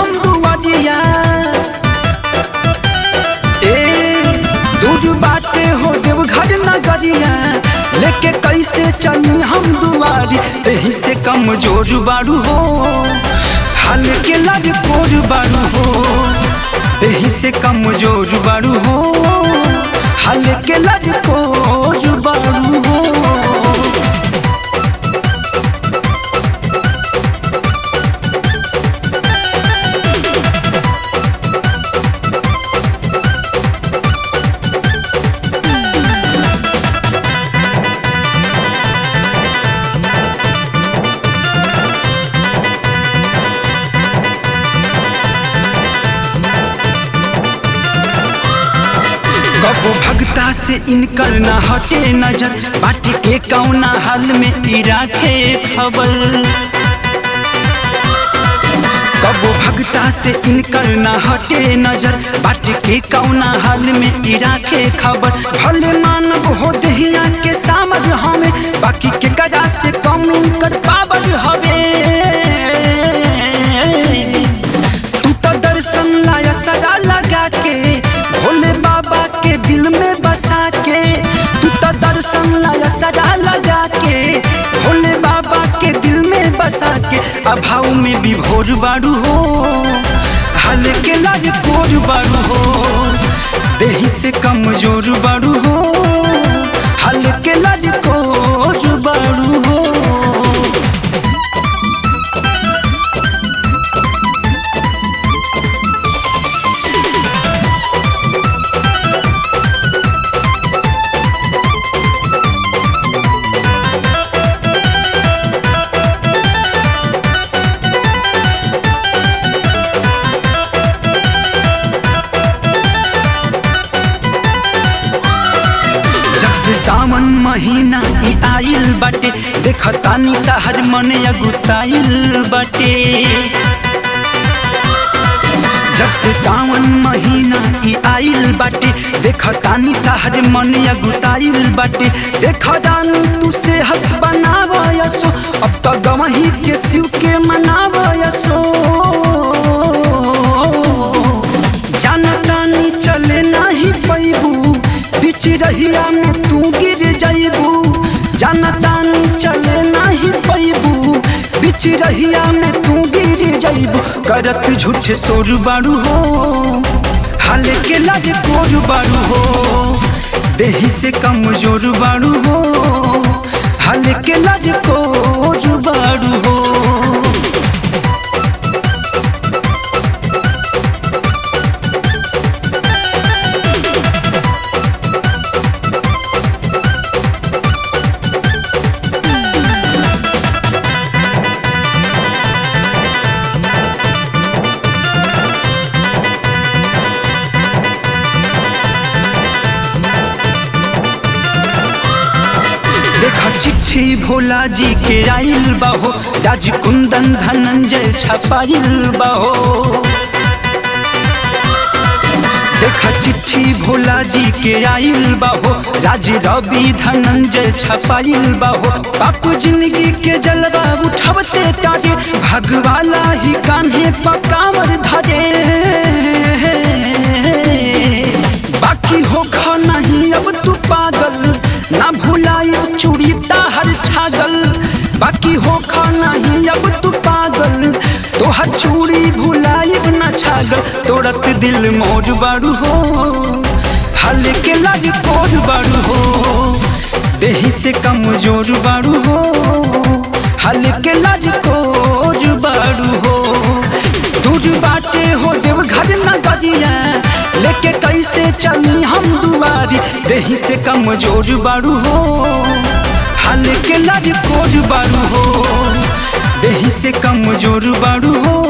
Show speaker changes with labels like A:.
A: हम दुआरिया ए दूर बाटे हो देव घर नगरिया लेके कैसे चली हम दुआरी एही से कमजोर बारू हो हाल के लग कोर बारू हो एही से कमजोर बारू हो हाल के लग कोर बारू हो कबो भगता से इनकर ना हटे नजर बाटे के कौना हाल में ई राखे खबर कबो भगता से इनकर ना हटे नजर बाटे के कौना हाल में ई राखे खबर भले मानव हो दहिया के सामर हमें बाकी के गजा से कम कर पावर हवे तू तो दर्शन लाया सदा लगा के भोले बाबा के दिल में बसा के तू तो दर्शन लाया सदा लगा के भोले बाबा के दिल में बसा के अभाव में भी भोर बारू हो हाल के लग कोर बारू हो देही से कमजोर बारू हो हाल के लग कोर बारू हो जब से सावन महीना ई आइल बाटे देखतानी तहर मन अगुताइल बाटे जब से सावन महीना ई आइल बाटे देखतानी तहर मन अगुताइल बाटे देखतानी तू सेहत बनावयसो अब तो गवही के शिव के मनावयसो जानतानी चले नाही पैबू बीच रहिया में तू गिर जाइबू जानतानी चले नाही पैबू बीच रहिया में तू गिर जाइबू करत झूठ सोर बारू हो हाल के लग कोर बारू हो देही से कमजोर बारू हो हाल के लग कोर बारू हो देखा चिट्ठी भोला जी के आइल बाहो राज कुंदन धनंजय छपाइल बाहो देखा चिट्ठी भोला जी के आइल बाहो राज रवि धनंजय छपाइल बाहो बापू जिंदगी के जलवा उठावते तारे भगवाला ही कान्हे पकावर धरे बाकी हो खा नहीं अब तू पागल ना भुलाई चूड़ी ताहर छागल बाकी हो खा नहीं अब तू पागल तोहर चूड़ी भुलाई ना छागल तोड़त दिल मोर बारू हो हाल के लग कोर बारू हो देही से कमजोर बारू हो हाल के लग कोर बारू हो दूर बाटे हो देव घर नगरिया लेके कैसे चली हम दुआरी देही से कमजोर बारू हो हाल के लग कोर बारू हो देही से कमजोर बारू हो